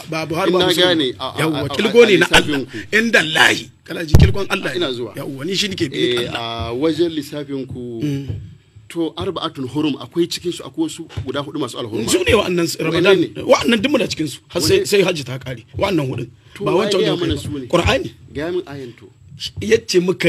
ba Buhari ba Ina Musulmi gane, ba. a- a- yawwa a- a- kilgo a ne na lissafin Allah ku. inda lahi kana ji kilgon Allah ne. Ina zuwa. yawwa ni shi nake bi Eh, Allah a wajen lissafin ku to arba'atun hurum akwai cikin su akwai wasu guda hudu masu alhurma su ne wa'annan Ramadan ne? wa'annan duk muna cikin su har sai Wane- sai hajji ta kare wa'annan hudun To, ba wa wancan ya wanda mana kai su ne? ba Qur'ani ga min ayan to yace muka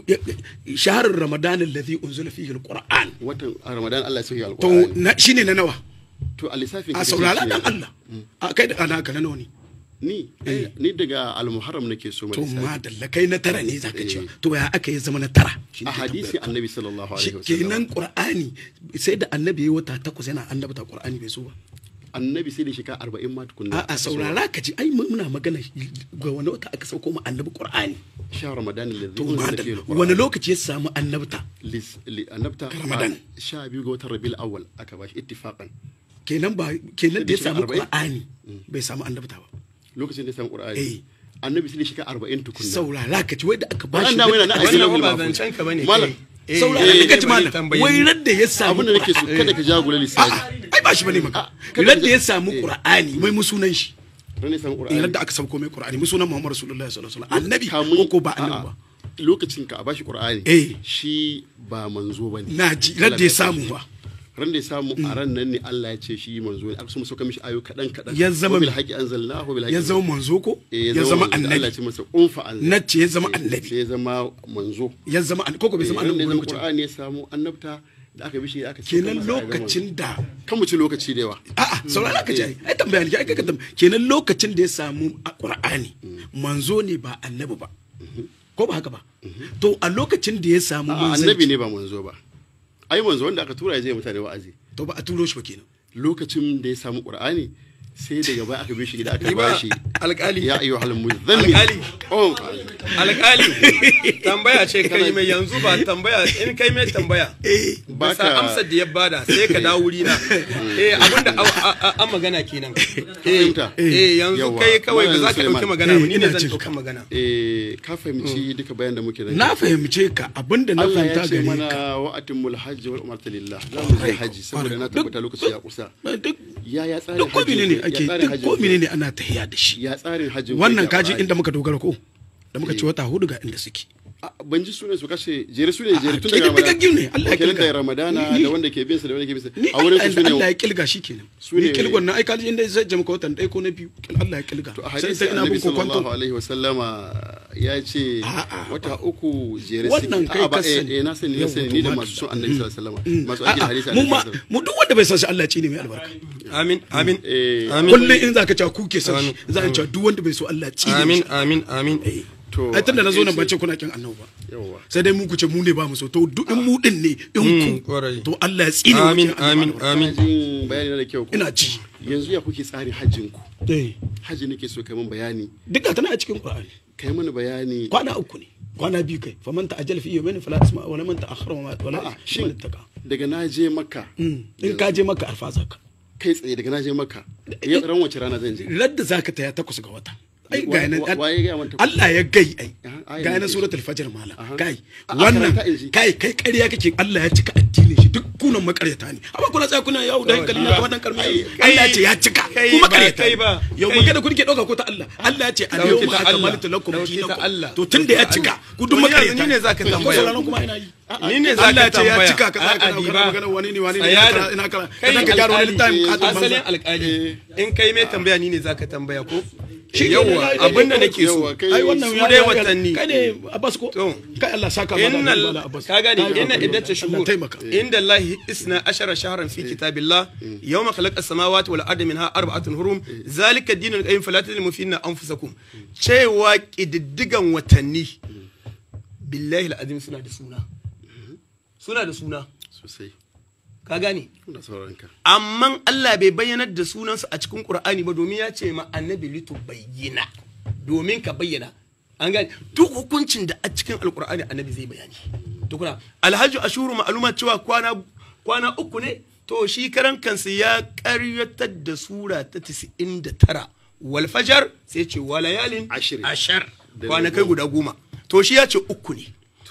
shaharar Ramadan alladhi unzila fihi alquran watan ramadan Allah ya sauke to alqur'ani na- shine na nawa to a lissafin a ka saurara kace dan shi ne. Allah a kai da ana ka na nawa ne ni eh, ni daga al-muharram nake so mai to lissafi madalla kai na tara ne zaka cewa Eh. to ya aka yi zama na tara Shine a ke hadisi tambayar ka. annabi sallallahu Shi alaihi wasallam kenan qur'ani sai da annabi yayi wata takwas yana annabta qur'ani bai so ba annabi sai da shekara 40 ma tukunna a'a saurara ka ji ai mu- muna magana ga wani wata aka sauko mu annabi qur'ani sha ramadan alladhi to unzila madalla fihi alqur'an wani lokaci ya samu annabta lis li annabta Ramadan. a sha biyu ga watan rabiul awwal aka bashi ittifaqan kenan ba kenan da ya Sai da samu shekara qur'ani bai samu annabta ba lokacin da ya samu Eh. qur'ani annabi sai da shekara 40 tukunna saurara ka ji wai da aka Wannan bashi da yana na aiki wannan lahul ba mahfuz. zancen ka bane Malam, kai. Eh, saurara eh, ka ji bari malam tambaye wai ni. radda ya samu abin da nake so kada ka jagula lissafi ai ba shi bane maka Ah, kada radda ka- ya samu eh. qur'ani mai musunan shi ran ne samu eh qur'ani radda aka sauko mai qur'ani musunan muhammad rasulullahi sallallahu alaihi wasallam annabi Kamun- ko ko ba a'a, annabi ba lokacin ka a bashi qur'ani Eh. shi ba manzo bane na ji radda ya samu ba ran da ya samu a ran nan ne Allah ya ce shi manzo ne aka so mu sauka mishi ayo kadan kadan Ya zama bil me? haqi anzalnahu bil haqi ya zama manzo ko Eh, ya zama manzo. Allah ya annabi ce masa unfa anzal na ce ya zama Eh, annabi sai ya zama manzo ya zama annabi ko ko bai zama Eh, ran da annabi ya ba zama lokacin qur'ani ya samu annabta da aka bishi aka ce kenan masa ya zama lokacin da manzo. kan mu ci lokaci da yawa a'a saurara ka ji ai ai tambaya ne ai ka tambaya kenan lokacin da ya samu a qur'ani manzo ne ba annabi ba ko ba haka ba to a lokacin da ya samu A'a, manzanci annabi ne ba manzo ba ai manzo wanda aka tura ya je mutane wa'azi to ba a turo shi ba kenan lokacin da ya samu qur'ani sai daga baya aka bi shi gida aka Ni ba bashi alƙali ya ayyuhal muzammil Alƙali. oh alƙali tambaya ce kai mai yanzu ba tambaya in kai mai tambaya ba sa Baka- amsar da ya bada sai ka dawo wuri na eh abinda a- a- a- an magana kenan eh fahimta? eh yanzu Yawa. kai kawai ba za ka Suleiman. dauki magana ba ni ne ina zan jin dauki ka. magana eh ka fahimci duka bayan da muke da na fahimce ka abinda na Allah ya fahimta ce gare mana ka wa'atimul hajji wal umrata lillah za mu je haji saboda na tabbata lokaci ya kusa duk ya ya tsarin duk ko hajji ne ya ake tsarin duk hajji ko ne ana tahiya da shi ya tsarin hajji wannan kaji inda muka dogara ko da muka ci wata hudu ga inda suke ban ji sunan su kashe jere su ne jere tun A'a, daga ƙididdigaggu ne, Allah ya kenan kilga. da ramadana Ni- da wanda ke bin sa da wanda ke bin sa ni a wurin su Allah ne Allah ya kilga shi kenan Su ni ne- kilgon nan ai kaji inda zai jama watan ɗaya ko na biyu Allah ya kilga to a sai hadisi sai ina annabi bin ko sallallahu kwanto alaihi wasallama ya ce A'a, wata uku jere Wannan suke. kai A'a, ba, ka eh, sani. eh, na sani na Yau, sani wato ni da ma- masu son annabi sallallahu alaihi wasallama masu aiki da hadisi A'a, mu annabi ma sallallahu alaihi mu duk wanda bai san shi Allah ya ci ne mai albarka amin amin Eh, amin kullum in zaka cewa ku ke san shi Amin. za a cewa duk wanda bai so Allah ya ci ne amin mishi. amin amin to ai tunda na zo nan a ban ce kuna kin annabi ba yawa sai dai mu ku ce mu ne ba mu so to duk in mu din ne in Mm, ku kwarai. to Allah ya tsine mu amin kin annabi amin albarka. amin jin bayani na da kyau ko ina ci yanzu ya kuke tsarin hajjin ku eh hajji nake so kai mun bayani duka tana a cikin Qur'ani kai mana bayani kwana uku ne kwana biyu kai faman ta ajal fi yawmin fala isma wala man ta'akhkhara wa wala A'a, shin shin daga na je makka in ka je maka arfa zaka kai tsaye daga na je makka yau ran wace rana zan je radda zaka taya takwas ga wata ai Wa- ga nan wa- waye gaya man takwas? Allah ya gai ai Aha, aya ga ne nan ke suratul fajr malam Aha. kai A- a wannan karanta in ji. kai kai ƙarya kake Allah ya cika addinin shi duk kunan makaryata ne amma kuna tsaya kuna yawo da hankali na kamar dan karmi Allah ya ce ya cika kai kuma ba, makaryata kai ba, yau kai. magana kun ke dauka ko ta Allah Allah ya ce al Dauki yawma ta Allah. akmaltu lakum Dauki ta Allah. dinakum to tunda ya Dauki ta cika Allah. ku duk To ni yanzu makaryata ni ne zaka Ko tambaya. sauraron kuma ina yi ni ne Allah zaka ya ce ya tambaya cika ka A'a, kana di kana ba. magana wani ne wani ne Tsaya ina da- kara ina kara kai ka gyara wani alƙali, littafin katin asalin banza alƙali in kai mai tambaya ni ne zaka tambaya ko Shi ne yawa na- na- abinda na- nake so yawa, kai- ai wannan su ya- dai ya- watanni kai ne Abbas ko To. kai Allah saka mana inna da Bala Abbas ka gane Kai inna hakuri. iddata Allah shuhur taimaka inda Allah isna ashara shahran fi kitabillah yawma khalaqa as-samawati wal arda minha arba'atun hurum zalika ad-dinul qayyim fala tadlimu fihinna anfusakum cewa kididdigan watanni billahi al-azim suna da suna suna da suna sosai ka gane ina sauraron ka amma Allah bai bayyanar da sunansu a cikin Qur'ani ba domin ya ce ma annabi litu bayyana domin ka bayyana an gane duk hukuncin da a cikin alkur'ani annabi zai bayani tukuna alhaji ashuru ma'aluma cewa kwana kwana uku ne to shi karan kansa ya karyatar da sura ta 99 wal fajar sai ce walayalin Ashir. ashar Da kwanakai goma. guda goma to shi ya ce uku ne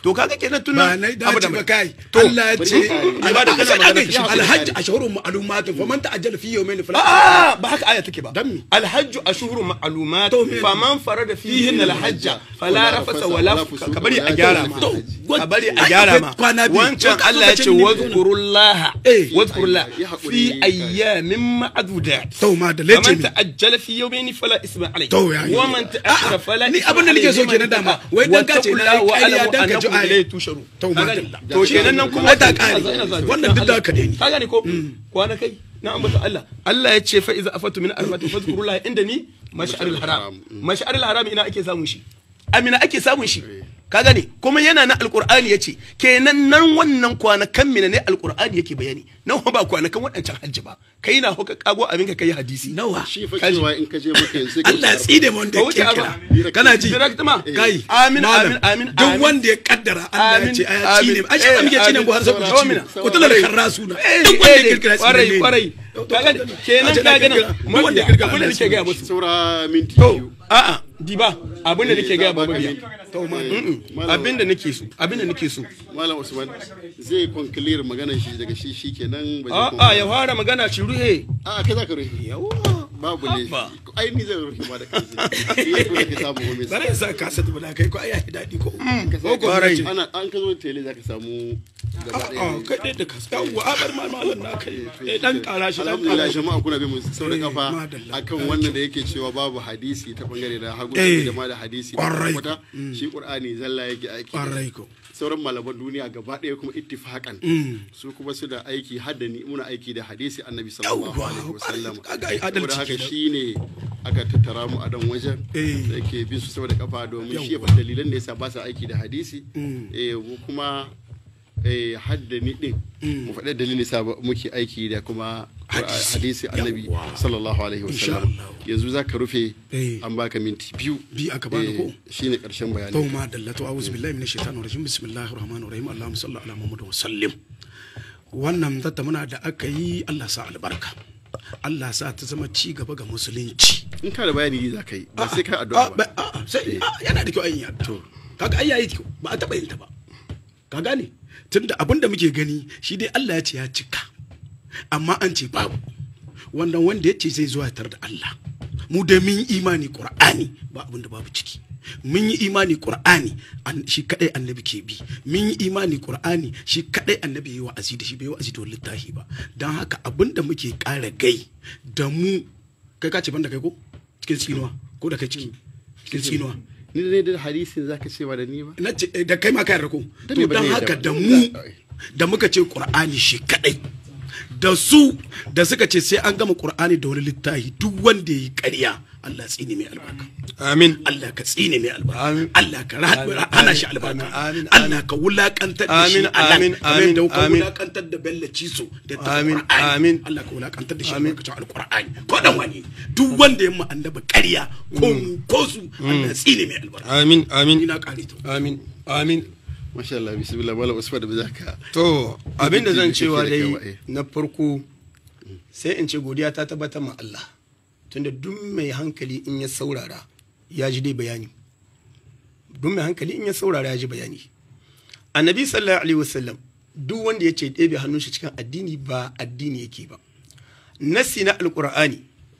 to kaga kenan tun ba na abu dace da ba mai- kai to Allah ya ce bari ka- alhaji sai sai aka aka yi alhaji ashhurun ma'lumatun faman ta'ajjala fi yawmayn fala Ah, ba haka aya take ba Dan me? alhajju ashhurun ma'lumat To me? faman farada fihin alhajja fala rafasa wala wala fuka fusuqa ka bari a wala gyara ma jidala fil hajj. ka bari a Ai, gyara akwai ma kwana biyu. wancan To ka zo Allah ka ya ce ce ni- wadhkurullaha Eh. wadhkurullah Ya haƙuri, fi kai. ayyamin ma'dudat To, ma da lece faman mi. ta'ajjala fi yawmayn fala isma alayhi To, ya yi. wa man ta'akhkhara A'a, fala ni isma abin da nake so alayhi kenan dama. Wai dan ka ce na yi wattaqullaha ƙarya wa'lamu dan ka ji annakum ayi. ilayhi tusharu To, Ka ma gane? dalla. to kenan nan kuma Ai, ta ƙare. Ina zuwa- Wannan duk da haka dai ne. ka gane ko kwana kai na ambata Allah Allah ya ce fa iza afatu min arbatin fadhkurullaha inda ni mash'aril haram mash'aril haram ina ake samun shi amina ake samun shi ka gane kuma yana na alqur'ani yace kenan nan wannan kwanakan mina ne alqur'ani yake bayani nan ba kwanakan waɗancan hajji ba kai na hoka kago abin ka kai hadisi nawa shi fa Kaji. cewa in ka je maka yanzu sai ka Allah ya tsara. tsine mu wanda Ba ya wuce kirkira ba. kana ji Direct ma. kai Amin, malam, amin, amin, duk amin. wanda ya kaddara Allah ya Amin, ce aya amin. tsine ai shi Eh, ba muke tsine amin. Buhari saboda Saura, ciwo saura. ko tula da karrasu na Eh, duk wanda ya eh, kirkira kwarai tsine ne. kwarai ka gane kenan Kaji ka na gane kirkira. Duk wanda ya kirkira abin da Allah ya nake gaya tsine. musu saura minti to biyu a'a diba abin da nake gaya ba Baka mabiya minti. to ma Eh, mm-mm. Malam- abin da nake so abin da nake so malam usman zai conclear maganar shi daga shi shikenan ba zai a'a conclude. ya fara magana shi ruhe a'a kai za ka rufe yawa babu ne Haba. ai ni zan rufe ma da kansa ni ko da ka samu gobe Bara in sa kasa da kai ko ai ya daɗi ko Ka sa- ko ko Kwarai. ce ana an ka zo tele za ka samu gaba a'a ɗaya kai dai da kasa yawwa a bar ma malam na kai eh dan kara shi dan alhamdulillah kara shi jama'a kuna bin mu sau da Eh, kafa madalla. akan wannan da yake cewa babu hadisi ta bangare da hagu Eh, da ma da hadisi kwarai. kwata shi qur'ani zalla yake aiki da kwarai ko sauran malaman duniya gaba ɗaya kuma ittifakan su kuma su da aiki hadda ni muna aiki da hadisi annabi sallallahu Yawwa, alaihi wasallam kaga ai adalci saboda haka kenan. shine aka tattara mu a dan wajen Eh. da ke bin su saboda kafa domin shi ya Yawwa. faɗi dalilan da yasa ba su aiki da hadisi eh mu kuma eh hadda ni din mu faɗi dalilin da yasa ba- muke aiki da kuma Hadisi. hadisi annabi Yawwa. sallallahu alaihi Insha wasallam Allah. yanzu zaka rufe Eh. an baka minti biyu Bi aka bani Eh, ko? shine karshen bayani to ma dallatu a'udhu billahi minash shaitanir rajim bismillahir rahmanir rahim allahumma salli ala muhammad wa sallim wannan muna da aka yi Allah sa albarka Allah sa ta zama ci gaba ga musulunci in ka da bayani za ka yi ba sai ka Ah, addu'a ba ba- ah, sai ah, yana da kyau an yi addu'a kaga ai yayi kyau ba a taba yin ta ba ka gane tunda abin da muke gani shi dai Allah ya ce ya cika amma an ce babu wannan wanda ya ce zai zuwa tar da Allah mu da mun yi imani Qur'ani ba abin da babu ciki mun yi imani Qur'ani an- shi kadai annabi ke bi mun yi imani Qur'ani shi kadai annabi yayi wa'azi da shi bai wa'azi da wani littafi ba dan haka abin da muke ƙara gai da mu kai ka ce banda kai ko cikin tsinuwa ko da kai ciki cikin tsinuwa ni da ne da hadisin zaka ce ba da ni ba na ce eh, da kai ma ka yarda ko Da to me ba dan zai haka yarda da ba? mu da muka ce qur'ani shi kadai da su da suka ce sai an gama qur'ani da wani littafi duk wanda yi ƙarya Allah tsine mai albarka amin Allah ka tsine mai albarka Amin. Allah ka ra- Amin. hana shi albarka Amin. Amin. Allah ka wulakantar da shi Amin. a nan Amin. kamar Amin. da ka Amin. wulakantar da Bello Ciso da ta Amin. Qur'ani. Amin. Allah ka wulakantar da shi Amin. albarkacin alqur'ani ko dan wani duk wanda ya mu annaba ƙarya ko mu ko su Allah tsine mai albarka amin amin ina kare to amin amin masha Allah bismillah malam usman da zaka to abin da zan Kake cewa da dai kai, eh. na farko sai in ce godiya ta tabbatar ma Allah tunda duk mai hankali in ya saurara ya ji dai bayani duk mai hankali in ya saurara ya ji bayani annabi sallallahu alaihi wasallam duk wanda ya ce ɗebe hannun shi cikin addini ba addini yake ba nasi na alqur'ani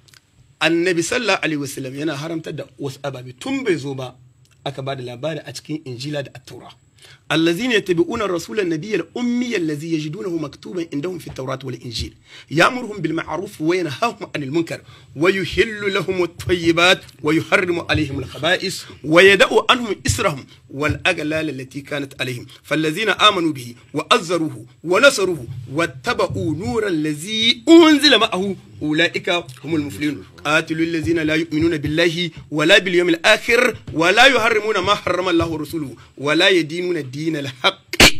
annabi sallallahu alaihi wasallam yana haramtar da wasu ababe tun bai zo ba aka ba da labari a cikin injila da attaura الذين يتبعون الرسول النبي الأمي الذي يجدونه مكتوبا عندهم في التوراة والإنجيل يأمرهم بالمعروف وينهاهم عن المنكر ويحل لهم الطيبات ويحرم عليهم الخبائث ويدع عنهم إسرهم والأغلال التي كانت عليهم فالذين آمنوا به وأزروه ونصروه واتبعوا نور الذي أنزل معه أولئك هم المفلحون قاتلوا الذين لا يؤمنون بالله ولا باليوم الآخر ولا يحرمون ما حرم الله ورسوله ولا يدينون الدين الحق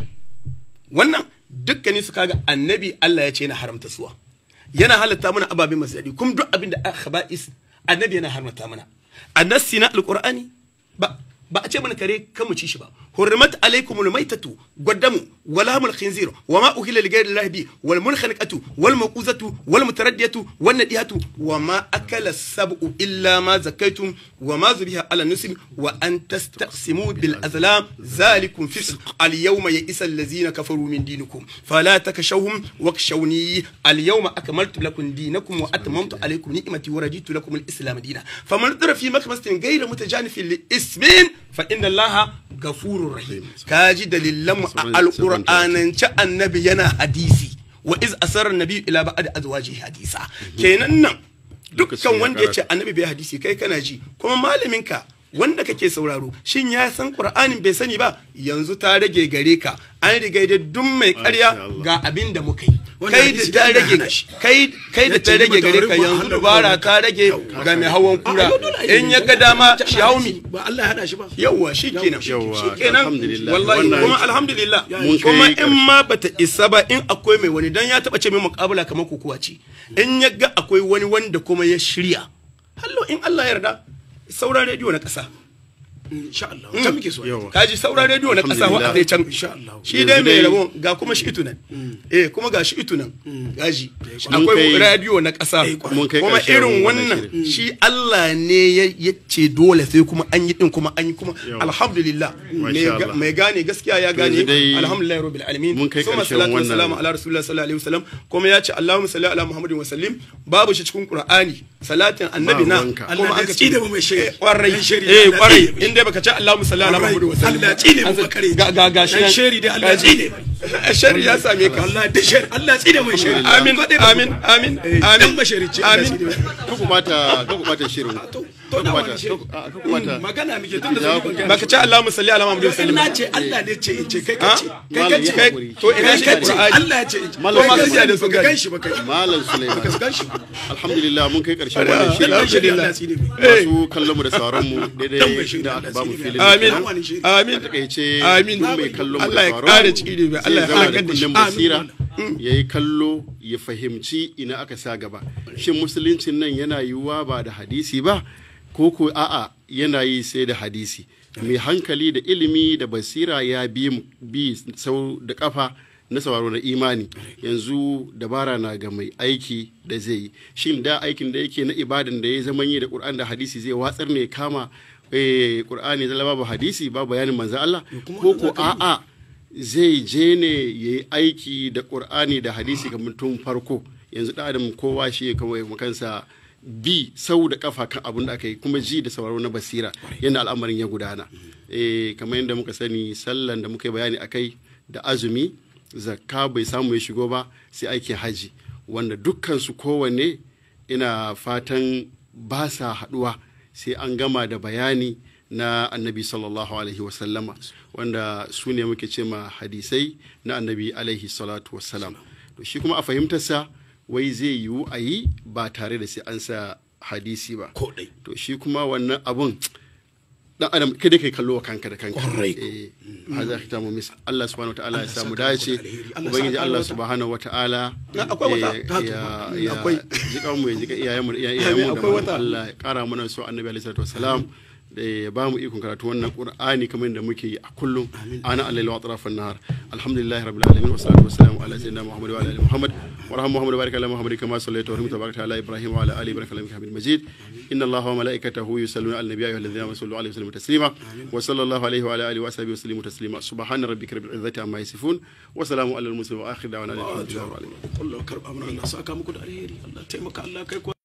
wannan dukkanin su kaga annabi Allah ya ce yana haramta suwa yana halatta mana ababen masu daɗi kuma duk abin da aka ba'is annabi yana haramta mana a nassi na alqur'ani ba ba a ce mana kare kan mu ci shi ba hurrimat alaikumul maitatu gwaddamu walamul khinzir wa ma uhilla li ghayri allahi bi wal munkhaniqatu wal mawquzatu wal mutaraddiyatu wan nadihatu wa ma akala sab'u illa ma zakaytum wa ma zubiha ala nusbi wa an tastaqsimu bil azlam zalikum fisq al yawma ya'isa allazina kafaru min dinikum fala takashawhum wakshawni al yawma akmaltu lakum dinakum wa atmamtu alaykum ni'mati wa raditu lakum al islam dinan faman dhara fi makmasatin ghayra mutajanifin li ismin fa inna allaha gafurur rahim kaji dalilan mu a alqur'anance annabi yana hadisi wa iz asarra nabi ila ba'd azwaji hadisa kenan nan dukkan wanda ya ce annabi bai hadisi kai kana ji kuma malaminka wanda kake sauraro shin ya san qur'anin bai sani ba yanzu ta rage gare ka an riga da duk mai karya ga abin da muka yi kai da ta rage kai kai da ta rage gare ka yanzu dubara ta rage ga mai hawan kura in ya ga dama shi haumi ba Allah ya hada shi ba yawwa shikenan Yawwa, shikenan alhamdulillah. wallahi Wannan- kuma alhamdulillah Mun kai kuma ƙarshe. in ma bata isa ba in akwai mai wani dan ya taba ce min muƙabala kamar kokuwa ce in ya ga akwai wani wanda kuma ya shirya hallo in Allah ya yarda sauran rediyo na ƙasa insha Allah can muke so Yawa. kaji sauran rediyo na ƙasa wa Alhamdulillah. zai can Insha Allah. shi dai Yanzu mai dai- rabo ga kuma shi itunan eh kuma ga shi itunan gaji Mun akwai kai- rediyo na ƙasa Eh, kwarai. Mun kai kuma ƙarshen irin wannan wannan shi Allah ne ya ya ce dole sai kuma an yi din kuma an yi kuma Yawa. alhamdulillah mai Masha ga- Allah. mai gane gaskiya ya gane Yanzu dai alhamdulillah rabbil alamin mun kai summa ƙarshen salatu wannan- wassalamu ala rasulillah sallallahu alaihi wasallam kuma ya ce allahumma salli ala muhammadin wa sallim babu shi cikin qur'ani salatin annabi na ruwanka. kuma Allah aka ya tsine mu mai shari. Eh, kwarai Dan shari eh Allah kwarai tsine mu. in dai baka ce allahumma salli ala muhammadin wa sallim Allah ya tsine mu An san- bakare. ga ga ga shi Dan nan. shari dai Allah ya Gaji. tsine shari ya same ka Allah da shari Allah tsine mai shari amin amin amin amin dan basharici Allah amin tsine mai ka kumata ka kumata shirin to ka na kumata wani shari ka kumata magana muke tun da Ya zan ku- magana baka ce allahumma salli ala muhammadin wa in sallim na ce Allah ne ce in ce kai Ha? kace kai Malam kace ya kai haƙuri. to ina kai shi kace qur'ani Allah ya ce in ce Malam kai ya kace haƙuri. da sun gan shi ba kai malam ka Sulaiman gan shi ba alhamdulillah mun kai ƙarshen wannan shirin dan shari Allah ya tsine mai masu kallon mu da sauran mu Dan daidai bai shiri da Allah aka ba mu tsine filin mai. amin Dan wani shiri. amin a takaice Amin. duk mai kallon mu da Allah ya sauran ƙara mu ciki ne, zai Allah ya zama da halakar da shi. kunnen basira ya yi kallo ya fahimci ina aka sa gaba shin musuluncin nan yana yiwuwa ba da hadisi ba ko ko a'a yana yi sai da hadisi mai hankali da ilimi da basira ya bi bi sau da kafa na sauraro na imani yanzu dabara na ga mai aiki da zai yi shin da aikin da yake na ibadan da ya zama yi da qur'an da hadisi zai watsar ne kama eh qur'ani zalla babu hadisi babu bayanin manzo Allah ko ko a'a zai je ne ya yi aiki da ƙur'ani da hadisi kamar tun farko yanzu ɗan adam kowa shi ya kawai kansa bi sau da kafa kan abin da aka yi kuma ji da sauraro na basira yadda al'amarin ya gudana eh kamar yadda muka sani sallan da muka yi bayani akai da azumi zakka bai samu ya shigo ba sai aikin haji wanda dukkan su kowanne ina fatan ba sa haɗuwa sai an gama da bayani na annabi sallallahu alaihi wasallama wanda su ne muke ce ma hadisai na annabi alaihi salatu wasallam to shi kuma a fahimtarsa wai zai yiwu a yi ba tare da sai an sa hadisi ba ko dai to shi kuma wannan abun dan adam kada kai kallo wa kanka da kanka Kwarai. eh haza khitamu mis Allah subhanahu wataala ya Allah samu saka dace muku da alheri. Allah ubangiji saka Allah wata. subhanahu wataala Na, akwai wata. eh, Ta ya tuma. ya Akwai. jikan mu ya jika iyayen mu da iyayen mu da akwai mu. wata. Allah ya kara mana so annabi alaihi salatu wassalam da ya ba mu ikon karatu wannan qur'ani kamar yadda muke yi a kullum ana allahi wa atrafan nahar alhamdulillahi rabbil alamin wa salatu wassalamu ala sayyidina muhammad wa ala ali muhammad wa rahmu muhammad wa barik ala muhammad kama sallaita wa rahmata barakta ala ibrahim wa ala ali ibrahim innaka hamidum majid inna allaha wa malaikatahu yusalluna ala nabiyyi ayyuhalladhina amanu sallu alaihi wa sallimu taslima wa sallallahu alaihi wa ala alihi wa sahbihi wa sallimu taslima subhana rabbika rabbil izzati amma yasifun wa salamun ala al mursalin wa akhir da'wana alhamdulillahi rabbil alamin Allah karba mana Allah saka muku da alheri Allah taimaka Allah kai ku